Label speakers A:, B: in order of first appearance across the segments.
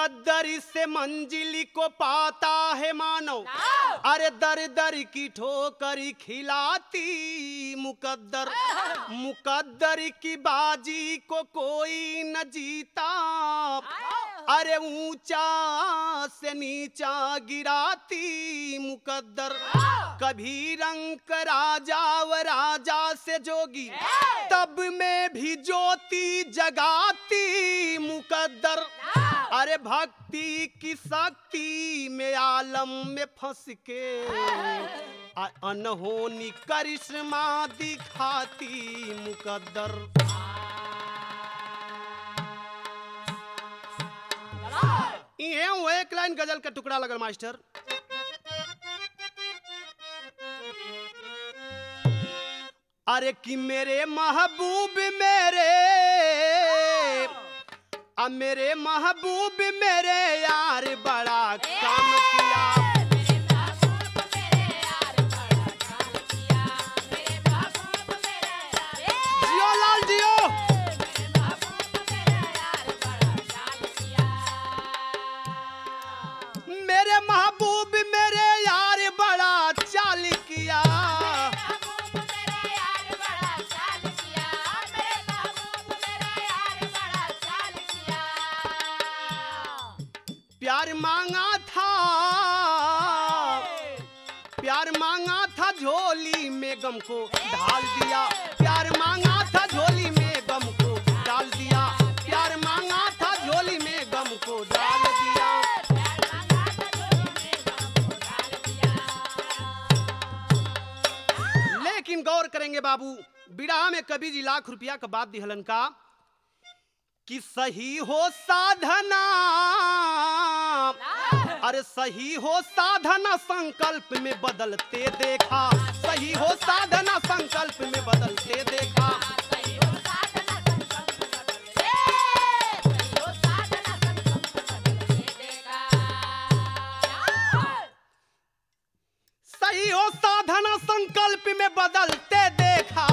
A: मुकद्दर से मंजिल को पाता है मानव अरे दर दर की ठोकर खिलाती मुकद्दर मुकद्दर की बाजी को कोई न जीता अरे ऊंचा से नीचा गिराती मुकद्दर कभी रंग राजा व राजा से जोगी तब में भी ज्योति जगाती मुकद्दर अरे भक्ति की शक्ति में आलम में फंस के अ- अनहोनी करिश्मा दिखाती मुकद्दर ये वो एक लाइन गजल का टुकड़ा लगल मास्टर अरे कि मेरे महबूब मेरे अब मेरे महबूब मेरे यार बड़ा काम किया जियो लाल जियो मेरे महबूब मेरे यार बड़ा चाल किया प्यार मांगा था प्यार मांगा था झोली में गम को ढाल दिया प्यार मांगा था झोली में गम को डाल दिया प्यार मांगा था झोली में गम को डाल दिया लेकिन गौर करेंगे बाबू बिड़ा में कभी जी लाख रुपया का बात दिहलन का कि सही हो साधना अरे सही हो साधना संकल्प में बदलते देखा सही हो साधना संकल्प में बदलते देखा सही हो साधना संकल्प में बदलते देखा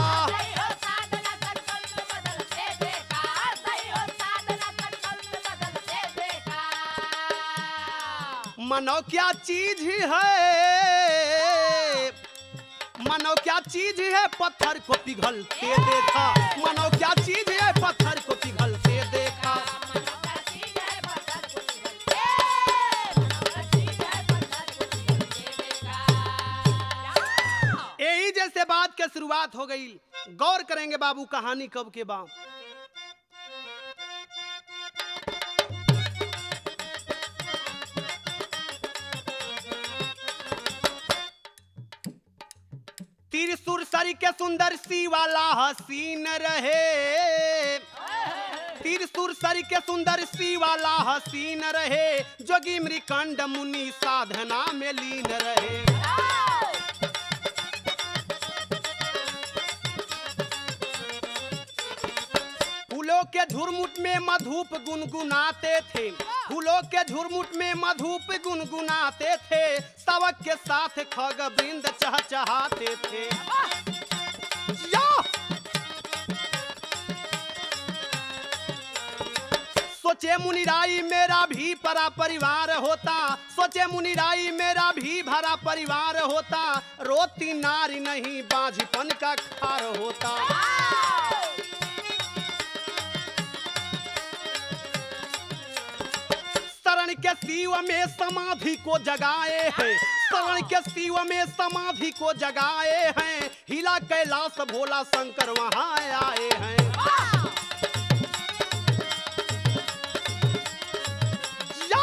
A: मनो क्या चीज है मनो क्या चीज है पत्थर को पिघलते देखा मनो क्या चीज है पत्थर को पिघलते देखा यही जैसे बात के शुरुआत हो गई गौर करेंगे बाबू कहानी कब के बाद त्रिशूर सरी के सुंदर सी वाला हसीन रहे त्रिशूर सरी के सुंदर सी वाला हसीन रहे जोगी मृकंड मुनि साधना में लीन रहे फूलों के झुरमुट में मधुप गुनगुनाते थे फूलों के झुरमुट में मधुप गुनगुनाते थे सबक के साथ खग वृंद चहचहाते थे या! सोचे मुनिराई मेरा भी परा परिवार होता सोचे मुनिराई मेरा भी भरा परिवार होता रोती नारी नहीं बाझपन का खार होता शरण के शिव में समाधि को जगाए हैं शरण के शिव में समाधि को जगाए हैं हिला कैलाश भोला शंकर वहां आए हैं या!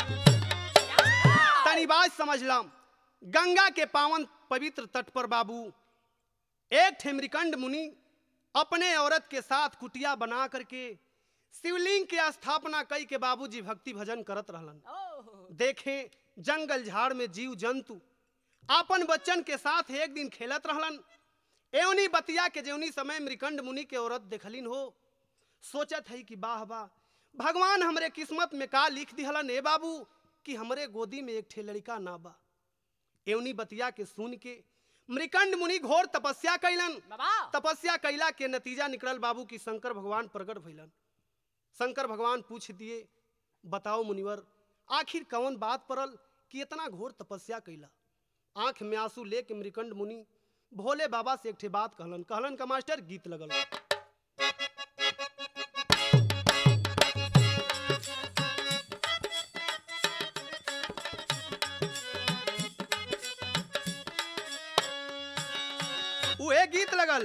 A: तनी बात समझ लम गंगा के पावन पवित्र तट पर बाबू एक ठेमरिकंड मुनि अपने औरत के साथ कुटिया बना करके शिवलिंग के स्थापना कई के बाबूजी भक्ति भजन करत रहलन देखे जंगल झाड़ में जीव जंतु आपन बच्चन के साथ एक दिन खेलत रहलन एवनी बतिया के जेवनी समय मृकंड मुनि के औरत देखलिन हो सोचत है कि वाह वाह भगवान हमरे किस्मत में का लिख दिहलन ए बाबू कि हमरे गोदी में एक ठे लड़का ना बा एवनी बतिया के सुन के मृकंड मुनि घोर तपस्या कैलन तपस्या कैला के नतीजा निकलल बाबू की शंकर भगवान प्रकट भइलन शंकर भगवान पूछ दिए बताओ मुनिवर आखिर कौन बात परल कि इतना घोर तपस्या कैला आंख में आंसू लेके मृकंड मुनि भोले बाबा से एक ठे बात कहलन कहलन का मास्टर गीत लगल उहे गीत लगल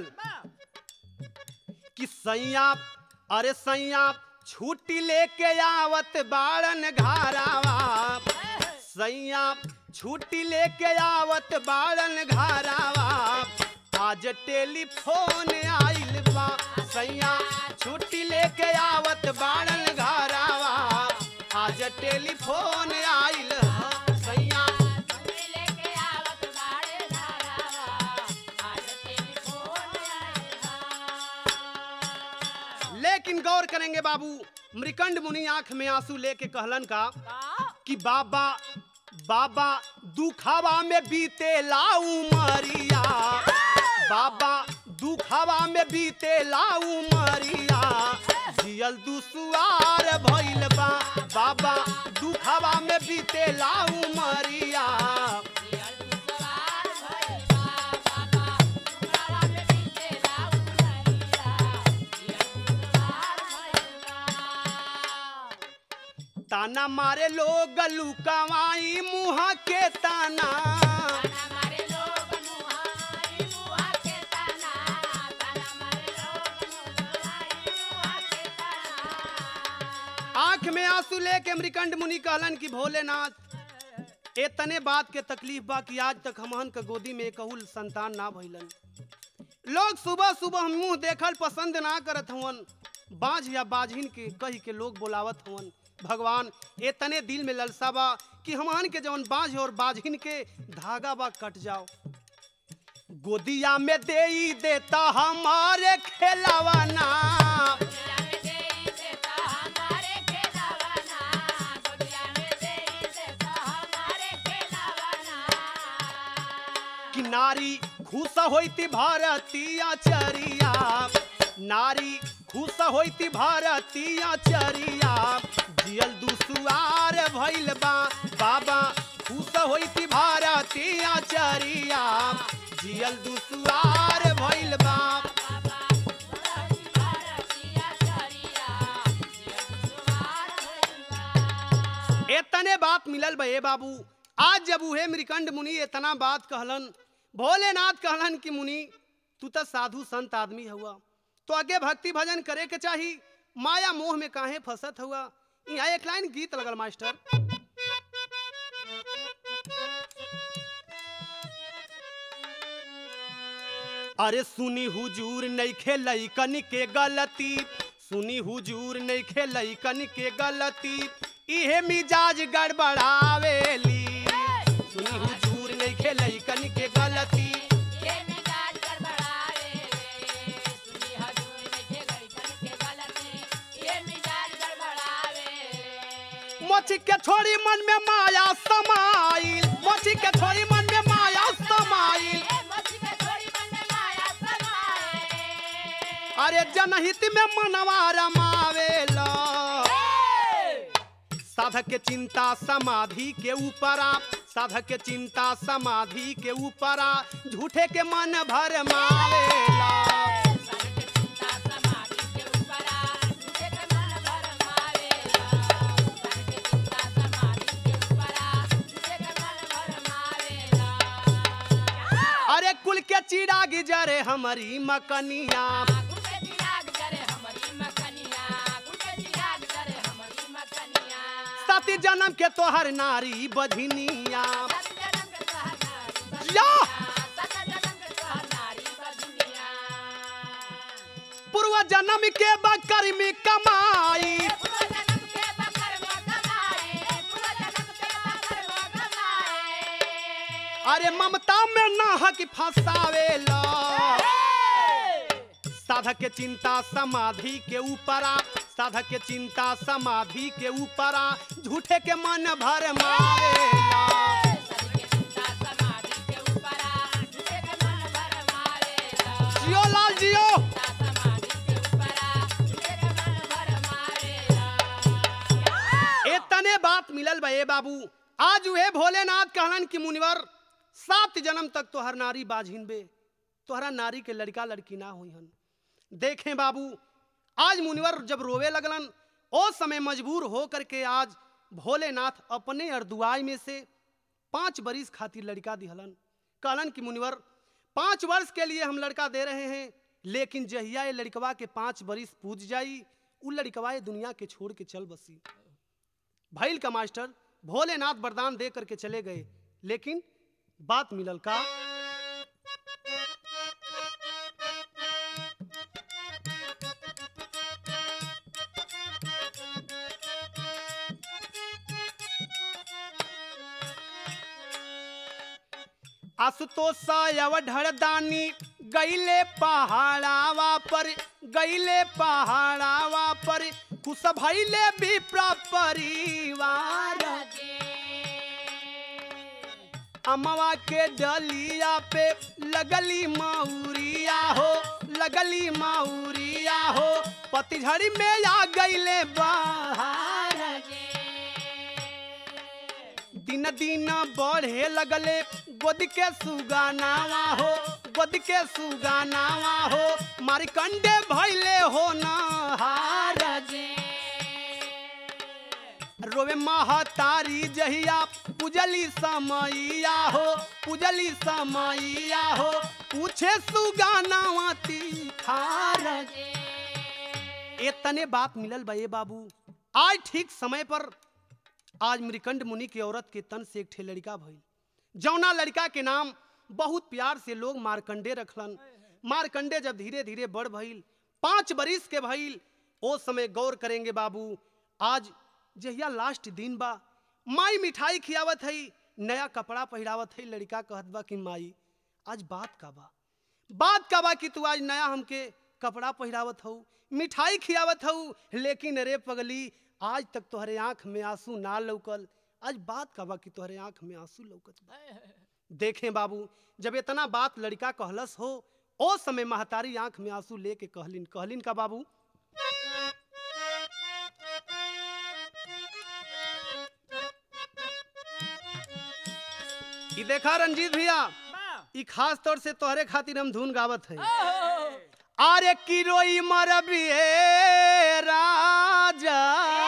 A: कि सैया अरे सैया छुट्टी लेके आवत बाड़न घारावा सैया छुट्टी लेके आवत बाड़न घारावा आज टेलीफोन आइल बा सैया छुट्टी लेके आवत बाड़न घारावा आज टेलीफोन आइल हा। सैया
B: लेके आवत बाड़े धारावा आज टेलीफोन आया
A: लेकिन गौर करेंगे बाबू मृकंड मुनि आंख में आंसू लेके कहलन का
B: का
A: कि बाबा बाबा दुखावा में बीते लाऊ मरिया बाबा दुखावा में बीते लाऊ मरिया जियल दुसुआर भइल बा बाबा दुखावा में बीते लाऊ मरिया
B: दियल दुसवार भइल बा बाबा दुखावा में बीते लाऊ मरिया दियल दुसवार भइल बा
A: ताना मारे लोग लुकवाई मुँह के ताना
B: ताना मारे लोग मुहाई मुहा के ताना ताना मारे लोग मुहाई मुहा के ताना
A: आंख में आंसू लेके मृकंड मुनि कहलन कि भोलेनाथ ए तने बात के तकलीफ बा कि आज तक हमहन के गोदी में कहूल संतान ना भइलन लोग सुबह सुबह मुंह देखल पसंद ना करत हवन बाझ या बाझिन के कही के लोग बोलावत हवन भगवान ए तने दिल में ललसा बा कि हमहन के जवन बाझ और बाझिन के धागा बा कट जाओ गोदिया में दे ही देता हमारे खेलावाना
B: गोदिया में देई देता हमारे खेलावाना गोदिया में देई देता हमारे खेलावाना
A: कि नारी खुश होती भारतीय चरिया नारी खुश होती भारतीय चरिया जियल दुसुआर भइल बा बाबा खुश होती भारतीय चरिया जियल दुसुआर भइल बा
B: बाबा बड़ी भारतीय चरिया ये सुवार भइला
A: एतने बात मिलल बा ए बाबू आज जब उहे मृकंड मुनि इतना बात कहलन भोलेनाथ कहलन कि मुनि तू तो साधु संत आदमी हुआ तो आगे भक्ति भजन करे के चाही माया मोह में काहे फंसत हुआ यहाँ एक लाइन गीत लगल मास्टर अरे सुनी हुजूर नहीं खेलई कन के गलती सुनी हुजूर नहीं खेलई कन के गलती इहे मिजाज गड़बड़ावेली सुनी हुजूर नहीं खेलई कन के गलती
B: ये मिजाज गड़बड़ावे सुनी हजूर में के गई कन के गलती ये मिजाज गड़बड़ावे
A: मोची के छोड़ी मन में माया समाइल मोची के छोड़ी मन में माया समाइल
B: ए मछली के थोड़ी मन में माया समाए
A: अरे जनहित में मनवा रमावेला साधक के चिंता समाधि के ऊपरा साधक के चिंता समाधि के ऊपरा झूठे के मन भर मावेला
B: सबके चिंता समाधि के ऊपर आ झूठे के मन भर मारेला सबके चिंता समाधि के ऊपर आ झूठे के मन भर मारेला
A: अरे कुल के चिराग जरे हमारी मकनिया
B: गुल के चिराग जरे हमारी मकनिया गुल के चिराग जरे हमारी मकनिया
A: सती जन्म के तोहर नारी बधिनिया
B: सत जन्म के सहनारी
A: या!
B: सत जन्म के सहनारी बदुनिया
A: पूर्व जन्म के बकर में कमाई
B: पूर्व जन्म के बकर में कमाए पूर्व जन्म के बकर में कमाए
A: अरे ममता में नाहक फंसावेला साधक के चिंता समाधि के ऊपरा साधक के चिंता समाधि के ऊपरा झूठे के मन भर मावेला
B: सबके चिंता समाधि के ऊपर आ झूठे के मन भर मारेला
A: जियो लाल जियो
B: चिंता समाधि के ऊपर आ झूठे के मन भर मारेला
A: बा ए बाबू आज वे भोलेनाथ कहलन कि मुनिवर सात जन्म तक तोहर नारी बाझिन बे तोहरा नारी के लड़का लड़की ना हुई हन देखें बाबू आज मुनिवर जब रोवे लगलन ओ समय मजबूर हो करके आज भोलेनाथ अपने अर्दुआई में से पांच बरिस खातिर लड़का दिहलन कहलन कि मुनिवर पांच वर्ष के लिए हम लड़का दे रहे हैं लेकिन जहिया ये लड़कवा के पांच बरिस पूज जाई उ लड़कवा ये दुनिया के छोड़ के चल बसी भैल का मास्टर भोलेनाथ वरदान दे करके चले गए लेकिन बात मिलल का आशुतोष ढड़दानी गईले पहाड़ावा पर गईले पहाड़ावा पर खुश भैले विप्र परिवार अमवा के डलिया पे लगली मऊरिया हो लगली मऊरिया हो पतझड़ी में आ गईले बहार दिन दिन बढ़े लगले गोद के सुगानावा हो गोद के सुगानावा हो मारिकंडे भैले हो नहार रोवे महतारी जहिया पुजली समैया हो पुजली समैया हो पूछे सुगानावा तीखार इतने बात मिलल बा ए बाबू आज ठीक समय पर आज मृकंड मुनि की औरत के तन से एक ठे लड़का भइल जौना लड़का के नाम बहुत प्यार से लोग मारकंडे रखलन मारकंडे जब धीरे धीरे बढ़ भइल पांच बरिस के भइल ओ समय गौर करेंगे बाबू आज जहिया लास्ट दिन बा माई मिठाई खियावत हई नया कपड़ा पहिरावत हई लड़का कहत बा कि माई आज बात का बा बात का बा कि तू आज नया हमके कपड़ा पहिरावत हऊ मिठाई खियावत हऊ लेकिन अरे पगली आज तक तोहरे आंख में आंसू ना लौकल आज बात का बा कि तोहरे आंख में आंसू लौकत बा देखें बाबू जब इतना बात लड़का कहलस हो ओ समय महतारी आंख में आंसू लेके कहलिन कहलिन का बाबू ई देखा रंजीत भैया ई खास तौर से तोहरे खातिर हम धुन गावत है अरे किरोई मरबिए राजा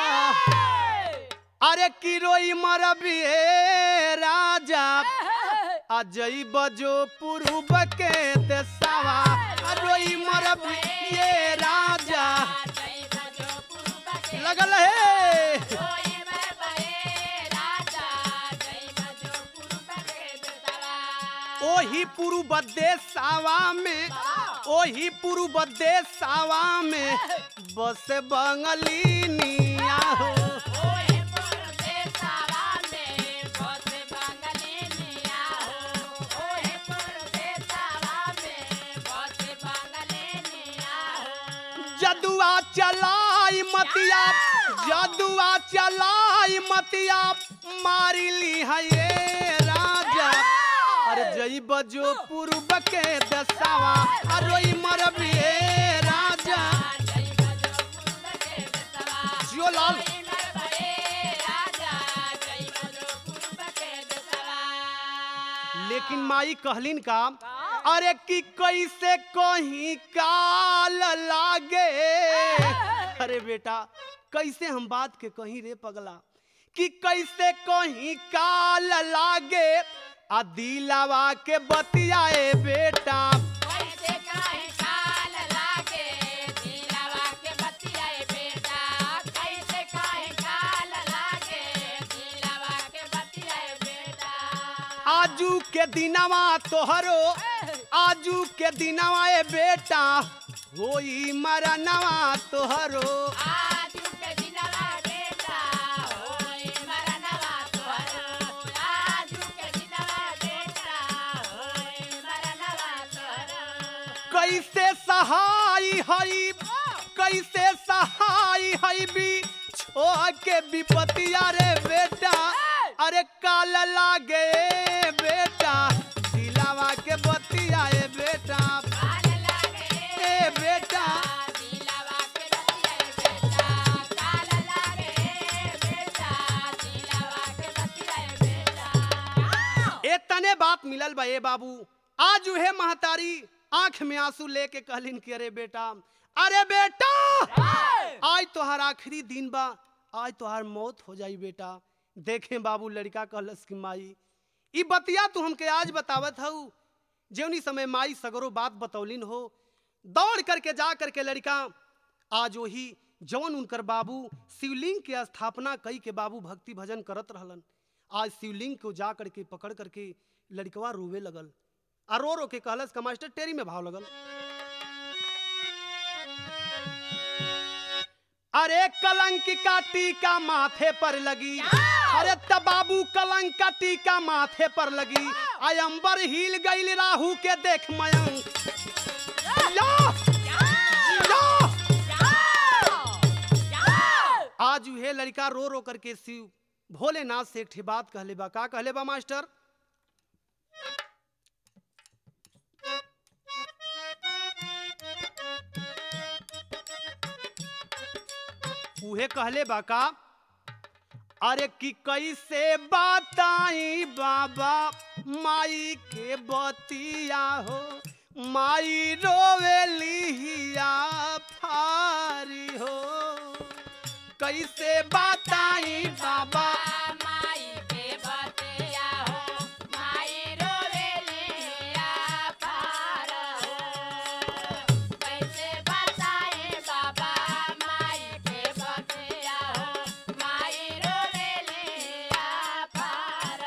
A: अरे किरोई मरबिए राजा अजई बजो पुरुब के देसावा अरोई मरबिए राजा लगल है ओही पूर्व देसावा में ओही पूर्व देसावा में बस बंगलिनिया हो जदुआ चलाई मतिया जदुआ चलाई मतिया मारी ली है ये राजा अरे जई बजो पूर्व के दसावा अरोई मरबिए राजा जियो लाल लेकिन माई कहलिन का अरे कि कैसे कहीं काल लागे अरे बेटा कैसे हम बात के कहीं रे पगला कि कैसे कहीं काल लागे आ दिलावा के बतियाए बेटा आजू के दिनवा तोहरो आजू के दिनवा ए बेटा होई मरनवा तोहरो कैसे सहाय हई कैसे सहाय हई भी छो के विपतिया रे बेटा अरे काल लागे बेटा दिलावा के बतिया ए बेटा ए बेटा बात मिलल बा ए बाबू आज उहे महतारी आंख में आंसू लेके कहलिन कि अरे बेटा अरे बेटा आज तोहार आखिरी दिन बा आज तोहार मौत हो जाई बेटा देखे बाबू लड़का कहलस कि माई ई बतिया तू हमके आज बतावत हऊ जेवनी समय माई सगरो बात बतौलिन हो दौड़ करके जा करके लड़का आज वही जवन उनकर बाबू शिवलिंग के स्थापना कई के बाबू भक्ति भजन करत रहलन आज शिवलिंग को जा करके पकड़ करके लड़कवा रोवे लगल आ रो रो के कहलस का मास्टर टेरी में भाव लगल अरे कलंक का टीका माथे पर लगी अरे तब बाबू कलंक का टीका माथे पर लगी अयंबर हिल गईल राहु के देख मयंक या! या! आज उहे लड़का रो रो करके शिव भोलेनाथ से एक ठे बात कहले बा का कहले बा मास्टर उहे कहले बा का अरे कि कैसे बताई बाबा माई के बतिया हो माई रोवेलिया फारी हो कैसे बताई बाबा
B: माई के बतिया हो माई रोवेलिया पार हो कैसे बताए बाबा माई के बतिया हो माई रोवेलिया पार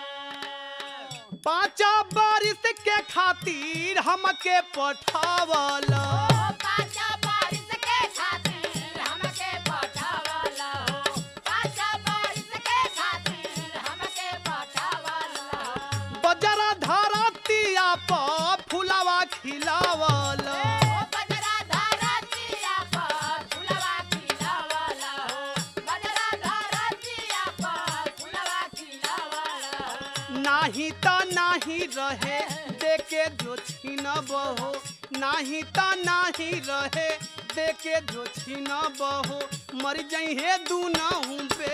B: हो
A: पाँचा बारिश के खातिर हमके पठावल
B: पाचा बारिश के खातिर हमके पठावला हो पाचा बारिश के खातिर हमके पठावला हो
A: बजरा धरतिया पर फुलवा खिलावल
B: ओ बजरा धरतिया पर फुलवा खिलावला हो बजरा धरतिया पर फुलवा खिलावला हो
A: नाही त नाही रहे देके जो छीन बहो नाही त नाही रहे देके जो छीन बहो मर जइहे दूनहु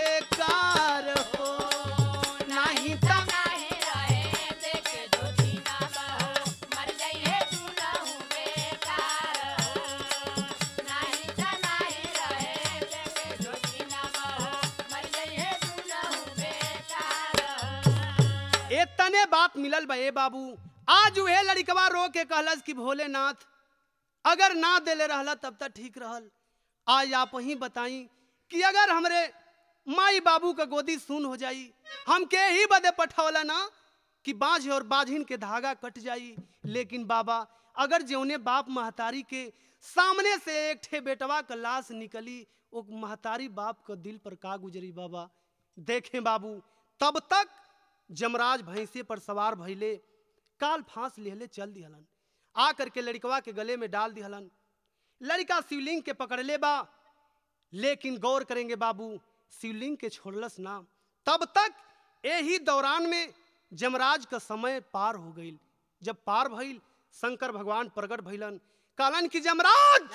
A: बेकार हो नाही त
B: नाही रहे देख जोती ना बहो मर जाइए तू ना हूँ बेकार हो नाही त नाही रहे देख जोती ना बहो मर जाइए तू ना हूँ बेकार हो
A: ए तने बात मिलल बा ए बाबू आज उहे लड़कवा रो के कहलस कि भोलेनाथ अगर ना देले रहला तब तक ठीक रहल आज आप ही बताई कि अगर हमरे माई बाबू का गोदी सुन हो जाई हम के ही बदे पठौला ना कि बाँझ और बाझिन के धागा कट जाई लेकिन बाबा अगर जौने बाप महतारी के सामने से एक ठे बेटवा का लाश निकली वो महतारी बाप का दिल पर का गुजरी बाबा देखें बाबू तब तक जमराज भैंसे पर सवार भइले काल फांस लेहले चल दिहलन आ करके लड़कवा के गले में डाल दिहलन लड़का शिवलिंग के पकड़ले बा लेकिन गौर करेंगे बाबू शिवलिंग के छोड़लस ना तब तक यही दौरान में जमराज का समय पार हो गईल जब पार भइल शंकर भगवान प्रकट भइलन कहलन कि जमराज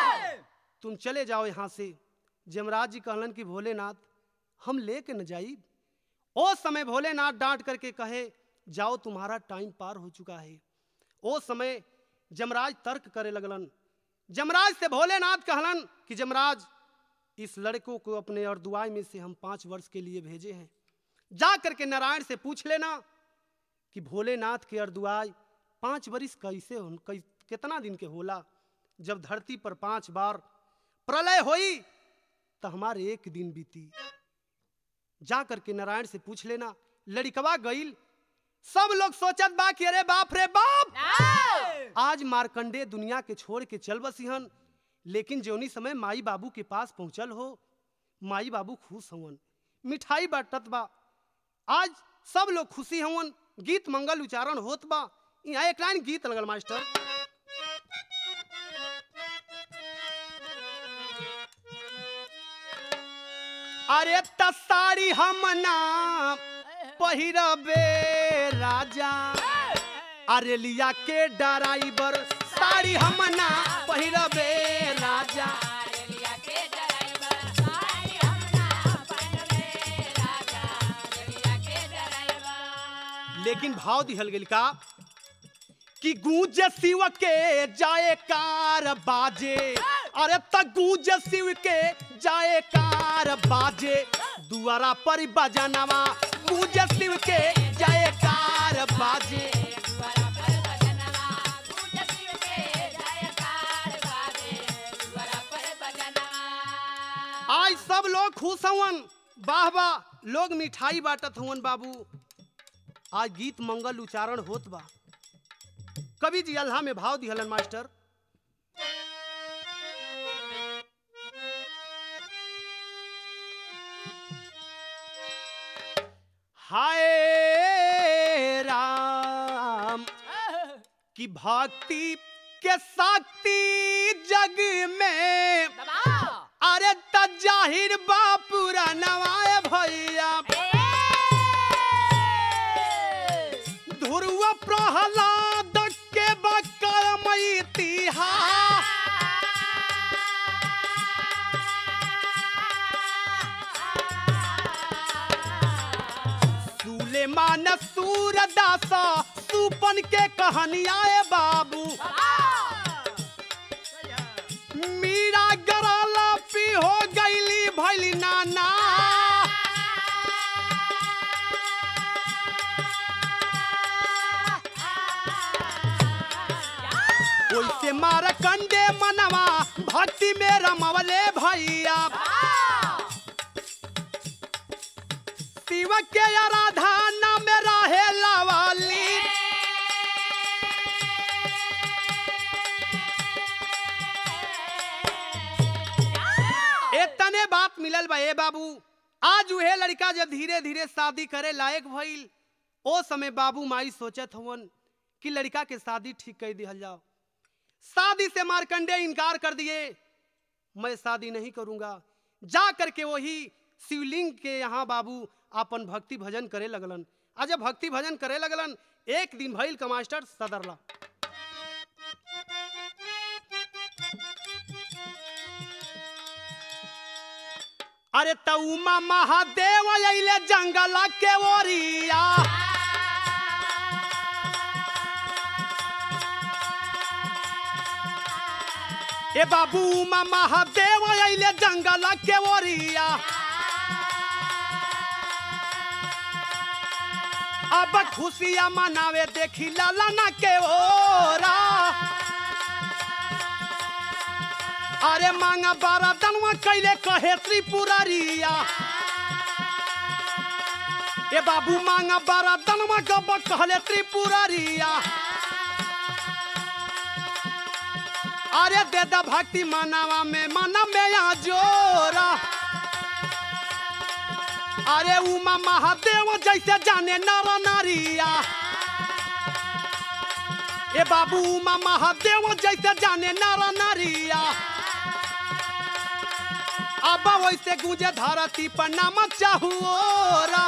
A: तुम चले जाओ यहाँ से जमराज जी कहलन कि भोलेनाथ हम लेके न जाई ओ समय भोलेनाथ डांट करके कहे जाओ तुम्हारा टाइम पार हो चुका है ओ समय जमराज तर्क करे लगलन जमराज से भोलेनाथ कहलन कि जमराज इस लड़कों को अपने अर्दुआई में से हम पांच वर्ष के लिए भेजे हैं जा करके नारायण से पूछ लेना कि भोलेनाथ के अर्दुआई पांच वर्ष कैसे हो कै, कितना दिन के होला जब धरती पर पांच बार प्रलय होई तो हमारे एक दिन बीती जा करके नारायण से पूछ लेना लड़कवा गईल सब लोग सोचत बा कि अरे बाप रे बाप आज मारकंडे दुनिया के छोड़ के चल बसिहन लेकिन जौनी समय माई बाबू के पास पहुंचल हो माई बाबू खुश हवन मिठाई बाटत बा आज सब लोग खुशी हवन गीत मंगल उच्चारण होत बा यहाँ एक लाइन गीत लगल मास्टर अरे त साड़ी हम ना पहिरबे राजा अरे लिया के ड्राइवर साड़ी हम ना पहिरबे राजा
B: रेलिया के ड्राइवर साड़ी हम ना पहनबे राजा रेलिया के ड्राइवर
A: लेकिन भाव दिहल गेल का कि गूंज शिव के जाए कार बाजे अरे त गूंज शिव के जाए कार बाजे दुआरा पर बजनवा गूंज शिव के जाए कार बाजे
B: दुआरा पर बजनवा गूंज शिव के जयकार बाजे दुआरा पर बजनवा
A: आज सब लोग खुश हवन वाह वाह लोग मिठाई बांटत हवन बाबू आज गीत मंगल उच्चारण होत बा कवि जी अल्लाह में भाव दिहलन मास्टर हाय राम की भक्ति के शक्ति जग में
B: दबाओ
A: अरे त जाहिर बापुरा नवाए भैया ध्रुव प्रहलाद के बकर इतिहास सुलेमान सूरदास सुपन के कहानियाए बाबू मीरा गराला पी हो गईली भैली नाना ओइसे मार कंडे मनवा भक्ति में रमवले भैया शिव के आराधना में रहे लवाली इतने बात मिलल बा ए बाबू आज उहे लड़का जब धीरे धीरे शादी करे लायक भइल ओ समय बाबू माई सोचत हवन कि लड़का के शादी ठीक कर दिहल जाओ शादी से मारकंडे इनकार कर दिए मैं शादी नहीं करूंगा जा करके वही शिवलिंग के यहाँ बाबू अपन भक्ति भजन करे लगलन आ जब भक्ति भजन करे लगलन एक दिन भइल का मास्टर सदरला अरे तउमा महादेव अइले जंगल के ओरिया ए बाबू उमा महादेव अइले जंगल के ओरिया अब खुशियाँ मनावे देखी लालना के ओरा अरे मांगा बारा दनवा कैले कहे त्रिपुरारिया ए बाबू मांगा बारा दनवा गब कहले त्रिपुरारिया अरे दे दा भक्ति मनावा में मना में यहाँ जोरा अरे उमा महादेव जैसे जाने नर नारिया ए बाबू उमा महादेव जैसे जाने नर नारिया अब वैसे गुंजे धरती पर नाम चाहुओरा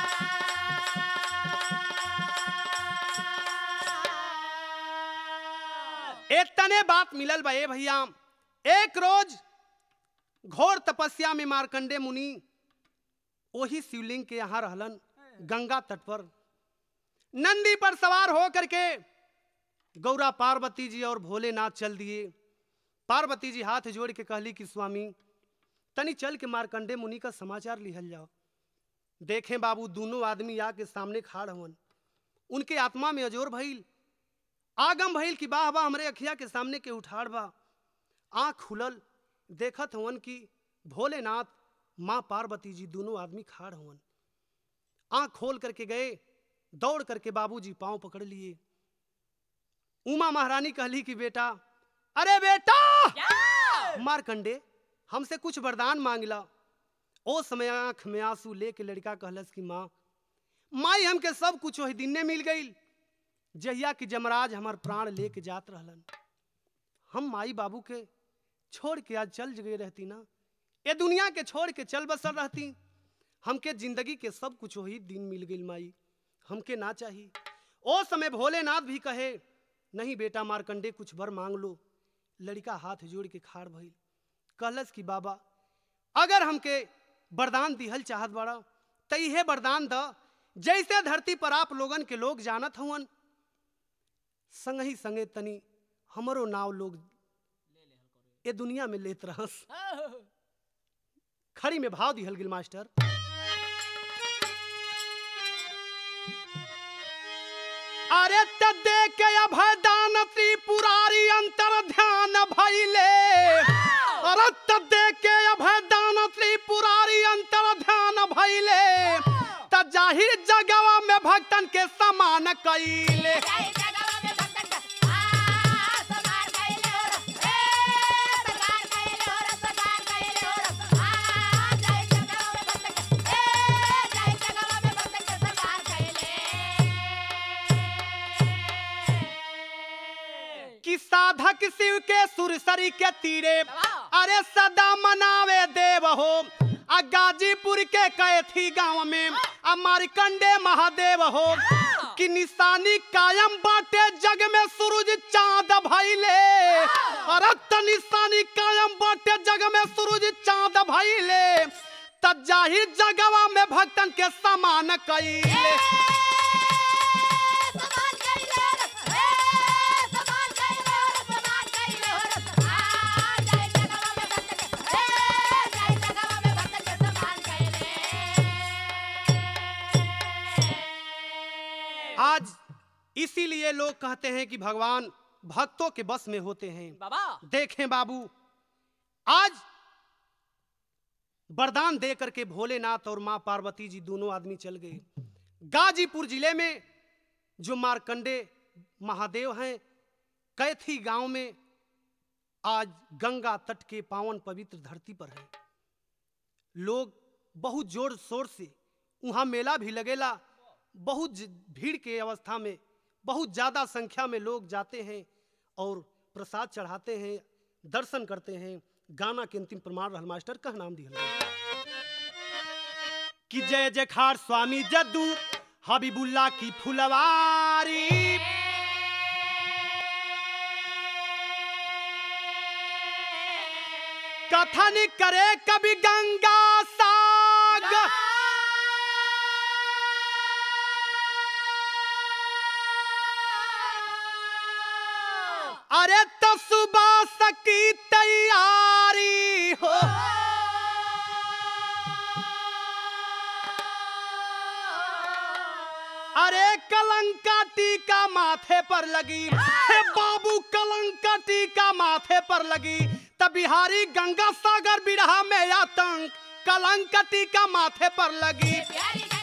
A: इतने बात मिलल बा ए भैया एक रोज घोर तपस्या में मारकंडे मुनि वही शिवलिंग के यहाँ रहलन गंगा तट पर नंदी पर सवार हो करके गौरा पार्वती जी और भोलेनाथ चल दिए पार्वती जी हाथ जोड़ के कहली कि स्वामी तनी चल के मारकंडे मुनि का समाचार लिहल जाओ देखें बाबू दोनों आदमी आके सामने खाड़ हवन उनके आत्मा में अजोर भइल आगम भइल कि वाह वाह हमरे अखिया के सामने के उठाड़ बा आँख खुलल देखत हवन कि भोलेनाथ माँ पार्वती जी दोनों आदमी खाड़ हवन आँख खोल करके गए दौड़ करके बाबूजी पांव पकड़ लिए उमा महारानी कहली कि बेटा अरे बेटा मारकंडे हमसे कुछ वरदान मांगला ओ समय आंख में आंसू लेके लड़का कहलस कि माँ माई हमके सब कुछ वही दिन मिल गई जहिया कि जमराज हमार प्राण लेके जात रहलन हम माई बाबू के छोड़ के आज चल गए रहती ना ये दुनिया के छोड़ के चल बसल रहती हमके जिंदगी के सब कुछ वही दिन मिल गई माई हमके ना चाहिए ओ समय भोलेनाथ भी कहे नहीं बेटा मारकंडे कुछ बर मांग लो लड़का हाथ जोड़ के खाड़ भइल कहलस कि बाबा अगर हमके वरदान दिहल चाहत बड़ा त इहे वरदान द जैसे धरती पर आप लोगन के लोग जानत हुवन संग ही संगे तनी हमरो नाव लोग ए दुनिया में लेत रहस खड़ी में भाव दिहल गिल मास्टर अरे त दे के अभय दान त्रिपुरारी अंतर ध्यान भइले अरे त दे के अभय दान त्रिपुरारी अंतर ध्यान भइले त जाहिर जगवा में भक्तन के समान कइले
B: जय जगवा में भक्तन का आ समार कैले और ए समार कैले और समार कैले और आ जय जगवा में भक्तन का ए जय जगवा में भक्तन का समार कैले
A: कि साधक शिव के सुरसरी के तीरे
B: वाह।
A: अरे सदा मनावे देव हो आ गाजीपुर के कैथी गांव में आ मारकंडे महादेव हो कि निशानी कायम बाटे जग में सूरज चांद भइले अरे त निशानी कायम बाटे जग में सूरज चांद भइले त जाहिर जगवा में भक्तन के समान कइले
B: समार कैले और ए समार कैले और समार कैले और आ जय जगवा में भक्तन का ए जय जगवा में भक्तन का समार कैले
A: आज इसीलिए लोग कहते हैं कि भगवान भक्तों के बस में होते हैं
B: बाबा
A: देखें बाबू आज वरदान दे करके भोलेनाथ और माँ पार्वती जी दोनों आदमी चल गए गाजीपुर जिले में जो मारकंडे महादेव हैं कैथी गांव में आज गंगा तट के पावन पवित्र धरती पर है लोग बहुत जोर शोर से वहाँ मेला भी लगेला बहुत ज- भीड़ के अवस्था में बहुत ज़्यादा संख्या में लोग जाते हैं और प्रसाद चढ़ाते हैं दर्शन करते हैं गाना के अंतिम प्रमाण रहल मास्टर कह नाम दिया कि जय जयखार स्वामी जद्दू हबीबुल्ला की फुलवारी कथन करे कभी गंगा साग अरे तो सुबह सकी तैयारी हो अरे कलंका टीका माथे पर लगी हे बाबू कलंका टीका माथे पर लगी तब बिहारी गंगा सागर बिरहा में आतंक कलंका टीका माथे पर लगी
B: प्यारी